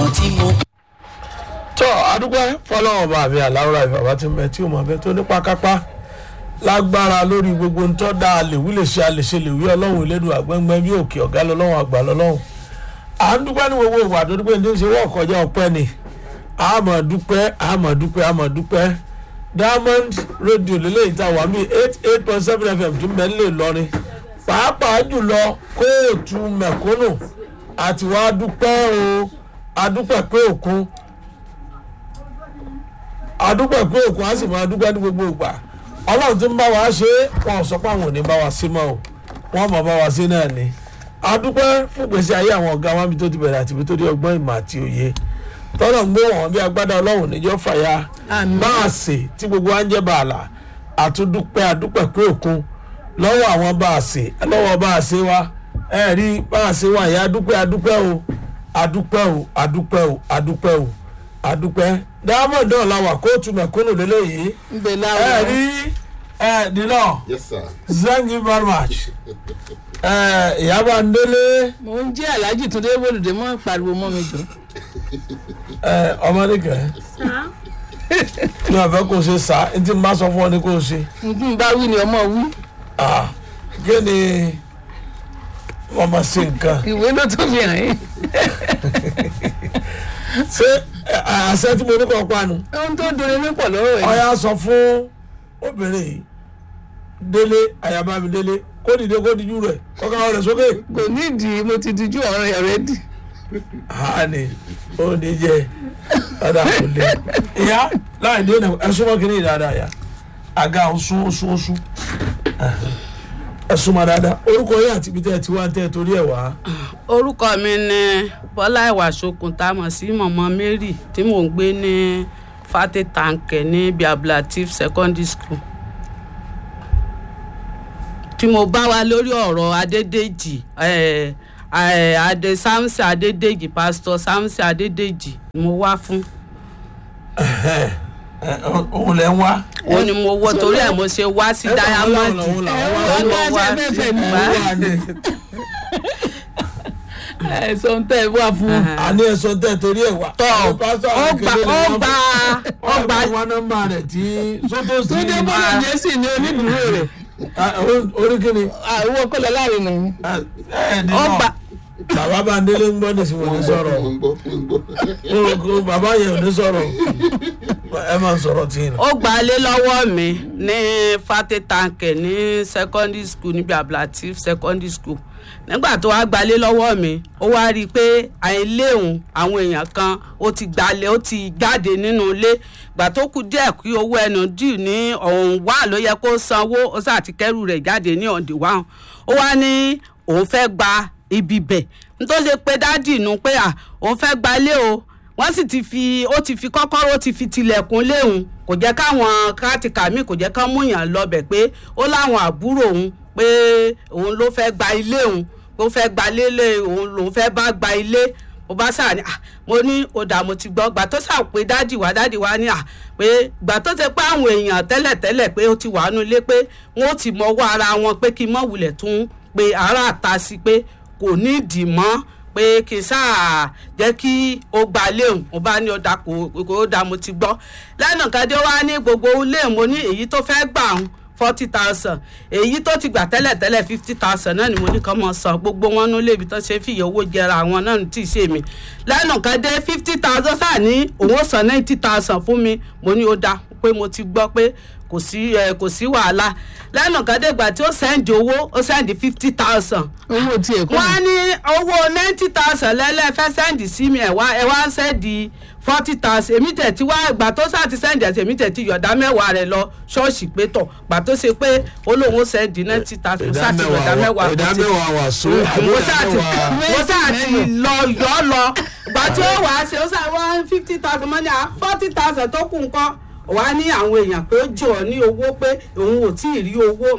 àwọn tí mo tọ́ adúgbò fọlọ́wọ́n bá mi àláwọ̀rá ìbàbá tí mẹ tí o mọ̀ bẹ́ẹ̀ tó nípa kápá lágbára lórí gbogbo ntọ́ da àlèwí lè ṣe àlèṣe lèwí ọlọ́run ìlédùn àgbẹ̀ngbẹ̀ bí òkè ọ̀gá lọ́lọ́run àgbà lọ́lọ́run à ń dúpẹ́ ní gbogbo ìwà tó dúpẹ́ ní ṣe wọ́n kọjá ọpẹ́ ni àmọ̀ dúpẹ́ àmọ̀ dúpẹ́ àmọ̀ dúpẹ́ diamond radio lélẹ́yìí tá a wà mí eight eight point seven fm tún bẹ́ẹ̀ lè lọrin pàápàá jùlọ kóòtù mẹ̀kúnnù àti wàá dúpẹ́ o adúpẹ́ pé òkun adúpẹ́ pé òkun á sì máa dúpẹ́ ní gbogbo ìgbà ọlọ́run tí ń bá wa ṣe é wọn ò sọ pé àwọn ò ní bá wa sí mọ́ o wọ́n mọ̀ bá wa sí náà ni adúpẹ́ fún gbèsè ayé àwọn ọ̀gá wa bí tó ti bẹ̀rẹ̀ àti bí tó di ọgbọ́n ìmọ̀ àti òye tọ́lọ̀ ń gbé wọn bí agbádá ọlọ́run níjọ́ fàyà báàsì tí gbogbo wa ń jẹ́ bàálà àtúndúpẹ́ adúpẹ́ pé òkun lọ́wọ́ àwọn báàsì lọ́wọ́ báàsì wa ẹ rí báàsì wa yẹn adúpẹ́ adúpẹ́ o adúpẹ́ o adúpẹ́ o adúpẹ́ o adúpẹ́ diamond náà la wà kóòtù mẹ̀kúnnù lélẹ́yìí ńbẹ ẹ láwọn rí ẹ dínà yes sir. thank you very much ẹ ìyábà ń délé mò ń jẹ́ aláàjì túndé bòlùdé mọ́ pariwo mọ́ mi jù. ẹ ọmọdé kẹ ní ọ̀fẹ́ kò ṣe sá ní tí n bá sọ fún ọ ní kò ṣe nǹkan bá wí ni ọmọ wí ah kí ni wọ́n máa ṣe nǹkan ìwé ló tó fi hàn yín. ṣé ẹ, àṣẹ tí mo ní kọ́ panu ohun tó ń dunni ní pọ̀ lọ́wọ́ ẹ̀. ọ̀ya sọ fún obìnrin yìí délé àyàbámi délé kó dìde kó dijú rẹ̀ kọ́kọ́ rẹ̀ sókè. kò nídìí mo ti dijú ọ̀rọ̀ ẹ̀ rẹ̀ dì. hani ó ní jẹ ọ̀dà kò lé ìyá láì dé nà ẹ̀sùn mọ́ kìíní dáadáa yá àga ọ̀sùn ọ̀sùn ọ̀sùn ẹ̀sùn mọ́ dáadáa orúkọ yẹn àti ibi tẹ́ ẹ ti wá tẹ́ ẹ torí ẹ̀ wá. orúkọ mi ni bọ́lá ìwàsókun tá a mọ̀ sí mọ̀mọ́ mary tí mò ń gbé ní fate tanke ní biablatif secondary school tí mo bá wa lórí ọ̀rọ̀ adédèjì eh, eh, adé samson adédèjì pastor samson adédèjì ni mo wá fún Ẹ, òun lẹ ń wá. òun ni mo wọ torí ẹ̀ mo ṣe wá sí diamond òun làwọn wá. òun ni mo wá bẹ́ẹ̀ bẹ́ẹ̀ ni bá- òun wá ní. ẹ sọ ń tẹ́ ẹ wá fún un. àní ẹ̀sọ́ tẹ́ ẹ torí ẹ̀ wá. tọ́ Àwọn pásítọ̀ ó àwọn gba kékeré ó ni wọ́n gba fún- ó wọ́n gba gba wọn nọ́mbà rẹ̀ tí sótó sí túndé ní. bòlùdé sì ní onídùúró rẹ̀ orí kìíní. àwọn kọlọ láàrin nà yín. ẹ ẹ ní ó náà. gba bàbá bá ń délé ń gbọ́ nísìnyí wọ́n ní sọ̀rọ̀ mo ń gbọ́ mo ń gbọ́. kó bàbá yẹn ò ní sọ̀rọ̀ ẹ máa ń sọ̀rọ̀ tí ì nà. ó gbalé lọ́wọ́ mi ní fate tanke ní secondary school níbi ablatif secondary school nígbà tó wá gbalé lọ́wọ́ mi ó wá rí i pé àìléhùn àwọn èèyàn kan ó ti gbalẹ̀ ó ti jáde nínú ilé gbà tó kù díẹ̀ kí owó ẹnu dì ní ọ̀hún wà ló yẹ kó sanwó ó sà ti kẹ́rù rẹ̀ jáde ní ọ̀dì wá ó wá ní òun fẹ́ gba ibi bẹ̀ nítorí pé dádì nù pé à òun fẹ́ gbalé o wọ́n sì ti fi ó ti fi kọ́kọ́rọ́ ó ti fi tilẹ̀kùn léhùn kò jẹ́ káwọn kátìkà míì kò jẹ́ kán múyàn lọ́bẹ̀ pé ó láwọn àbúrò òun pé òun ló fẹ́ gba ilé òun ó fẹ́ gba lélẹ̀ òun lòun fẹ́ bá gba ilé mo bá sáà ní ah mo ní ọ̀dà mo ti gbọ́ gbà tó sà pé dádì wá dádì wá ní à pé gbà tó ṣe pé àwọn èèyàn tẹ́lẹ̀tẹ́lẹ̀ pé ó ti wà nínú ilé pé wọ́n ó ti mọ́wọ́ ara wọn pé kí n mọ̀ wulẹ̀ tún pé ara àta sí pé kò ní ìdì mọ́ pé kí n sáà jẹ́ kí ó gba léun mo bá ní ọ̀dà kò kò dá mo ti gbọ́ lẹ́nu kan dé wá ní gbogbo ilé mo ní èyí tó fẹ́ gbà ń forty thousand èyí tó ti gbà tẹ́lẹ̀ tẹ́lẹ̀ fifty thousand náà ni mo ní kàn mọ́ san gbogbo wọn nílé ibi tó ṣe fìyà owó jẹra àwọn náà tí ì ṣe mi lẹ́nu kan dé fifty thousand sáà ní òun ó san ninety thousand fún mi mo ní ó dá pé mo ti gbọ́ pé kò sí ẹ kò sí wàhálà lẹ́nu kan dé gbà tí ó sẹ́ndì owó ó sẹ́ndì fifty thousand owó tiẹ̀ kọ́ wọ́n á ní owó ninety thousand lẹ́lẹ́ fẹ́ sẹ́ndì sí mi ẹ̀ wá ẹ̀ wá ń sẹ́ndì forty thousand èmi tẹ̀ tí wá ìgbà tó sá ti sẹ́ndì ẹ̀sẹ̀ èmi tẹ̀ tí yọ̀dá mẹ́wàá rẹ̀ lọ ṣọ́ọ̀ṣì pé tọ̀ gbà tó ṣe pé olóhùn sẹ́ndì ninety thousand sá ti yọ̀dá mẹ́wàá ìdá mẹ́wàá wà so mo sá ti mo sá ti lọ yọ lọ gbà tí ó wàá ṣe ó sá one fifty thousand mọ́ni à forty thousand tó kù ńkọ́ wà ní àwọn èèyàn pé ó jọ ọ ní owó pé òun ò tí ì rí owó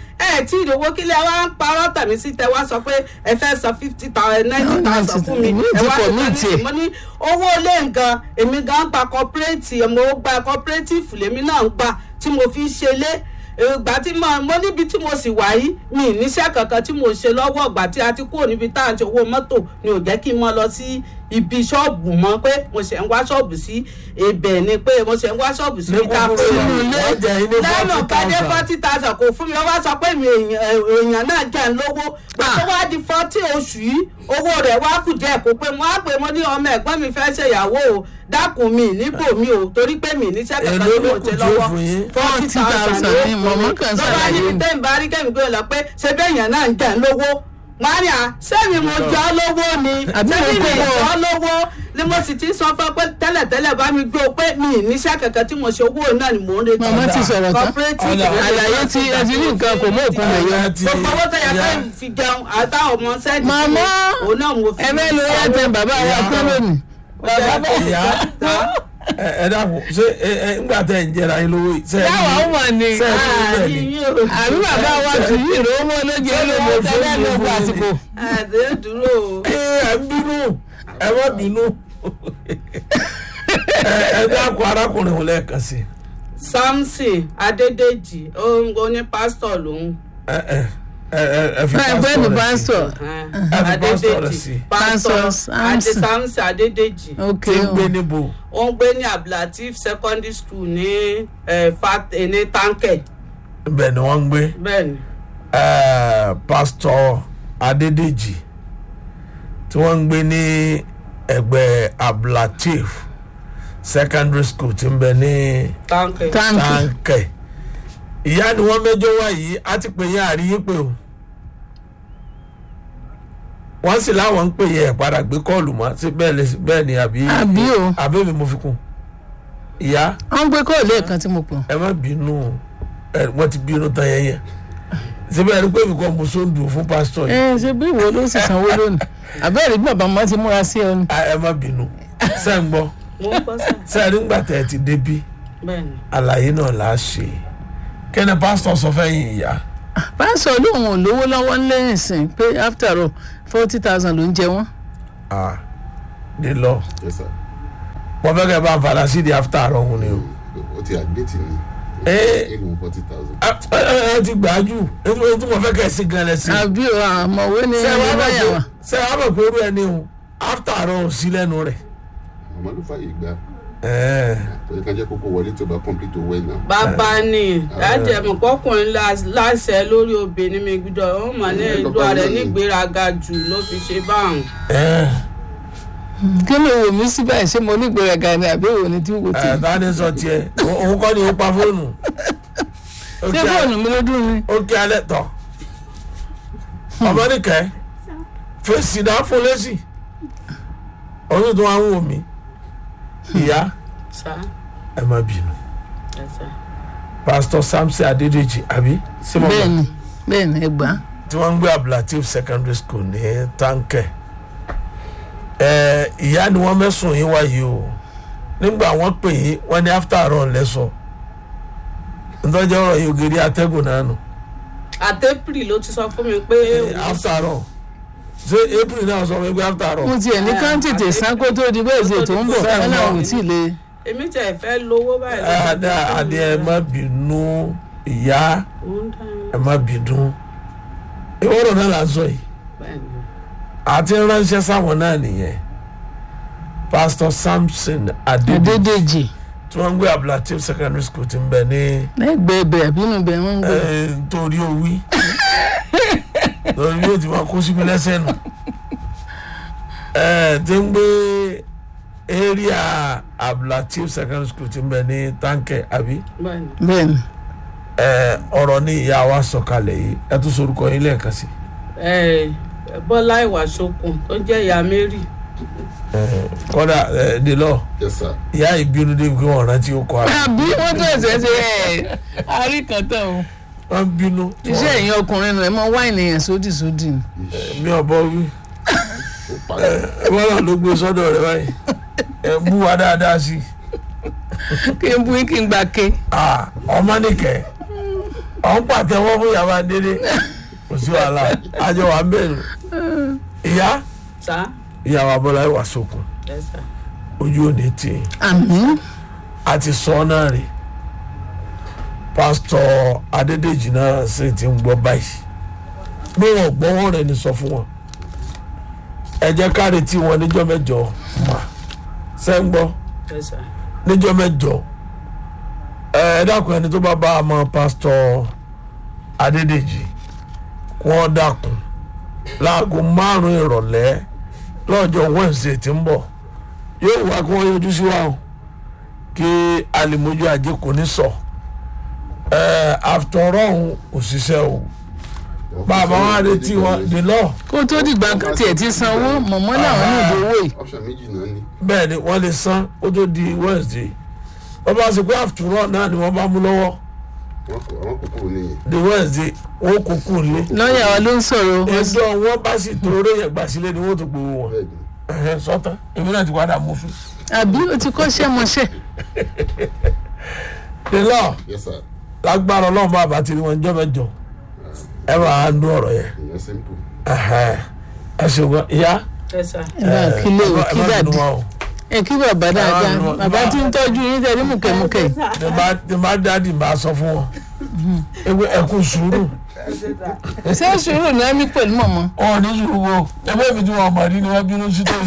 ẹ tí ì rí owó kílẹ̀ wá ń parọ́ tàbí sí tẹ wá sọ pé ẹ fẹ́ san fifty thousand ninety thousand fún mi ẹ wá Ti pọ̀ ní ní tiẹ̀. mo ní owó ilé nǹkan èmi gan gba cooperative mo gba cooperative lèmi náà ń gbà tí mo fi ṣe lé ìgbà tí mo mo níbi tí mo sì wà yìí mi ì níṣẹ́ kankan tí mo ṣe lọ́wọ́ ìgbà tí a ti kúrò níbi tá à ń ṣe owó mọ́tò ni ò jẹ́ kí n mọ lọ sí ibi ṣọ́ọ̀bù mọ́ pé mo ṣe ń wá ṣọ́ọ̀bù sí ibẹ̀ ni pé mo ṣe ń wá ṣọ́ọ̀bù sí ní ìta kúkúrú sínú ilé wọ́n jẹ́ yín ní lẹ́nu forty kádé thousand. forty thousand kò fún mi ó wá sọ pé mi èèyàn èèyàn náà jẹ́ ń lówó pé tó wá di forty oṣù yìí owó rẹ̀ wá kù díẹ̀ kó pé mo á pè mo ní ọmọ ẹ̀gbọ́n mi fẹ́ ṣèyàwó o dákun mi níbò mi o torí pé mi níṣẹ́ kankan Èló tí mo ló kù ṣe tí ó lọ́wọ́ fún yín? forty thousand 40,000 ló ni fún mọ̀mọ́ mi kan lọ́wọ́ ṣàlàyé níbi ni. tẹ́ ń bá rí kẹ́mi gbé lọ pé ṣé bẹ́ẹ̀yàn náà ń jẹ́ ń lówó mania sẹ́mi mo jẹ́ ọ́ lówó ni Àbí mo sẹ́mi mi kówó? jẹ́ ọ́ lówó ni mo sì ti sọ fún ọ pé tẹ́lẹ̀tẹ́lẹ̀ bá mi gbé o pé mi ì níṣẹ́ kankan tí mo ṣe owó náà ni mò ń retí Màmá ti sọ̀rọ̀ tán. cooperative Ọ̀dà. Àlàyé tí ẹ ti ní nǹkan kò mú òkun lè yọ. Ọ̀dà ti- gbogbo owó tó yẹ ìyá- pé fi jẹun àtàwọn ọmọ sẹ́ẹ̀dì Màmá, òun náà mo fi ẹ fẹ́ lo airtime bàbá wa Ìyá. tán lónìí. ìyá ẹ ẹ dàpọ̀ ṣé ẹ ẹ ńgbà tẹ̀ ń jẹra yín lówó yìí. ṣé ẹ Yàwá ní- ó mọ̀ ni. ṣé ẹ ní bẹ́ẹ̀ ni? Àbí bàbá wa tù yí ìró owó lójú ẹ lówó tẹ́lẹ̀ ló gba àsìkò. àdé dúró o. ẹ ẹ ń bínú ẹ má bínú ẹ ẹ dàpọ̀ arákùnrin òun lẹ́ẹ̀kan sí samson adédèjì òun ní pásítọ̀ lòun. ẹ ẹ ẹ ẹ ẹ fi Báyìí bẹ́ẹ̀ ni pásítọ̀ rẹ̀ sí pásítọ̀. fi pásítọ̀ rẹ̀ sí. Pásítọ̀ pásítọ̀ adé Samson. samson adédèjì Ok tí ń o. gbé níbo ó ń gbé ní abdulateef secondary school ní eh, fat- eh, ní tankẹ ibẹ̀ ni wọ́n ń gbé bẹ́ẹ̀ ni ẹ pásítọ̀ adédèjì tí wọ́n ń gbé ní ẹgbẹ́ ablatif secondary school tí ń bẹ ní tankẹ. Táǹkì. táǹkẹ̀ ìyá ni wọ́n mẹ́jọ wá yìí á ti pè yín àríyìn pé o wọ́n sì láwọn ń pè yín ẹ̀ padà gbé kọ́ọ̀lù mọ́ sí bẹ́ẹ̀ lè bẹ́ẹ̀ ni àbí Àbí o. àbí mi mo fi kún ìyá Wọ́n gbé kóòlù ẹ̀kan tí mo pọ̀. ẹ má bínú ẹ wọ́n ti bínú tán yẹn yẹn síbẹ̀ ẹni pé mi kọ́ mo sóńdù fún pásítọ̀ yìí Ẹ ṣe bí ìwọ ló sì sanwó lónìí. Àbẹ́rẹ́ bí bàbá máa ti múra sí ọ ni. Ah, ẹ má bínú sẹ́ ń gbọ́ mo ń gbọ́ sá sẹ́ nígbà tẹ́ ẹ ti débí bẹ́ẹ̀ ni àlàyé náà là á ṣe kí ni pásítọ̀ sọ fẹ́yìn ìyá Pásítọ̀ lóun ò lówó lọ́wọ́ lẹ́yìn sìn pé after all forty thousand ló ń jẹ wọ́n. ah dé lọ yes sir wọ́n fẹ́ kẹ́ ẹ bá ń fara sí di after àárọ̀ òun ni o. o ti admit ni Ee. inú forty thousand. ẹ ẹ ẹ ti gbà á jù ètò ètò mo fẹ́ kẹ́ ẹ sí gan lẹ́sìn. Àbí o àmọ̀wé ni ṣé wàá ẹni mọ̀ báyà pé wá. ṣé wàá mọ̀ pé irú ẹni o after àárọ̀ ò sí lẹ́nu rẹ̀. màmá ló fàyè gbà Ẹ̀ẹ́. torí ká jẹ́ kókó wọlé tó bá complete owó ẹ̀ náà. bàbá ni láti ẹ̀mọ̀ pọ́kùnrin láṣẹ lórí obìnrin mi gbọ́dọ̀ ó mọ̀ ní ìlú ààrẹ nígbéraga jù ló fi ṣe báwọn. Ẹ̀ẹ́. Kí ló wò mí sí báyìí ṣé mo ní ìgbéraga ni àbí òun ni tí wò tí. ẹ̀ ta ni sọ tiẹ̀ O- òun kọ́ ni ó pa fóònù. Ó Ṣé kí a- fóònù mi ló dùn ni? ó kí alẹ́ tọ̀ ọmọ nìkẹ́ fèsì náà fún lẹ́sì oyún tó wá ń wò mí ìyá sá ẹ má bínú ẹ sá. pásítọ̀ samson adédèjì àbí símọ́ Bẹ́ẹ̀ni bẹ́ẹ̀ni ẹ gbà á. tí wọ́n ń gbé abdulateef secondary school ní táǹkẹ̀ ẹ̀ ìyá ni wọ́n mẹ́sùn yín wáyé o nígbà wọ́n pè yín wọ́n ní after all lẹ́sọ̀ ntọ́jú ọ̀rọ̀ yìí ògiri atẹ́gùn náà nù àtẹ́pìrì ló ti sọ fún mi pé after all ṣé april náà sọ wípé after all Mo tiẹ̀ ní ká tètè sán kó tó di bẹ́ẹ̀ ṣe tó ń bọ̀ Bẹ́ẹ̀ ẹ náà mọ̀. ò tí ì le. èmi tẹ̀ fẹ́ lówó báyìí. ló ti adé sọ fún adé mi. ẹ má bínú ìyá Ó ń dá yín. ẹ má bínú ìwọ́rọ̀ náà là ń sọ yìí bẹ́ẹ̀ ni. àti ránṣẹ́ sáwọn náà nìyẹn pastor samson adédèjì Adédèjì tí wọ́n ń gbé abdulateef secondary school ti ń bẹ ní lẹ́gbẹ̀ẹ́ bẹ̀ àbínú bẹ̀ wọ́n ń gbé. eh, nítorí owí lórí yóò ti máa kó síbi lẹ́sẹ̀ nù Eh, tí ń gbé area abdulateef secondary school ti ń bẹ ní táǹkẹ̀ àbí bẹ́ẹ̀ ni. Bẹ́ẹ̀ni Eh, ọ̀rọ̀ ní ìyá wa sọ̀kalẹ̀ yìí ẹ tún sorúkọ yín lẹ́ẹ̀kan sí ẹ bọ́lá ìwà ṣokùn tó jẹ́ ìyá mary. Eh, kọ́dà eh, délọ́ yes sir ìyá ìbínú débi pé wọ́n rántí ó kọ́ ara àbí wọ́n tó ẹ̀sẹ̀ ṣe ẹ̀ àríkàntàn o. wọ́n bínú iṣẹ́ ẹ̀yin ọkùnrin nù ẹ̀ mọ wáìnì yẹn sódì sódì ni. mi ò bọ́ wí ó parí wọ́n náà ló gbé sọ́dọ̀ rẹ̀ báyìí ẹ bú wa dáadáa sí i. kí n bú kí n gbà ké. Ah, ọmọ nìkẹ́ ọ̀n pàtẹ́wọ́ fún yàrá délé kò sí wàhálà àjọ wà ń bẹ̀rù ìyá sá ìyá wa bọ́lá ìwà sókun ẹ sá. ojú ò ní tì í àmín àti sọ ọ́ náà rè pásítọ̀ adédèjì náà sì ti ń gbọ́ báyìí bí wọn ò gbọ́ wọn rẹ̀ ní sọ fún wọn ẹ jẹ́ ká retí wọn níjọ́ mẹ́jọ sẹ́ńgbọ́ Yes, sir. níjọ́ mẹ́jọ ẹ ẹ dákun ẹni tó bá bá a mọ pásítọ̀ Adédèjì kí wọ́n dákun láago márùn ìrọ̀lẹ́ lọ́jọ́ Wednesday tí ń bọ̀ yóò wá kí wọ́n yọjú sí wa o kí alimojú ajé kò ní sọ ẹ after all kò ṣiṣẹ́ o bàbá wa retí wọn dè lọ kó tó dìgbà tiẹ̀ ti sanwó mọ̀mọ́ làwọn náà dówó yìí option méjì náà ni bẹ́ẹ̀ ni wọ́n lè san kó tó di Wednesday wọ́n bá ṣe pé after all náà ni wọ́n bá mú lọ́wọ́ wọn kò àwọn kòkó nìyẹn the Wednesday wọ́n kò kú lé lọ́ọ̀yà wa ló ń sọ̀rọ̀ ẹjọ́ wọn bá sì tó orí yẹn gbà sílé ni wọ́n tó gbowó wọn bẹ́ẹ̀ ni Ẹ̀hẹ́, sọ́tàn èmi náà ti padà mú fún àbí ó ti kọ́ṣẹ́ mọṣẹ́ the law yes sir lágbára ọlọ́run bá bàtí ni wọ́n jọ́ mẹ́jọ ẹ máa ń dún ọ̀rọ̀ yẹn ìyẹn simple Ẹ̀hẹ́, ẹ ṣùgbọ́n ìyá Yes, sir. ẹ bá kílé o ẹ kí má dàdí dùn wọn o ẹ kí bàbá dáadáa bá- bàbá tí ń tọ́jú yín tẹ̀lé mùkẹ́mùkẹ́ yìí. ní bá ní bá dáàdì bá sọ fún wọn ewé ẹkú sùúrù ṣé sùúrù náà ní pẹ̀lú mọ̀mọ́ ọ̀ ní sùúrù wo ẹgbẹ́ mi tí wọ́n mọ̀ rí ni wọ́n bínú sí tó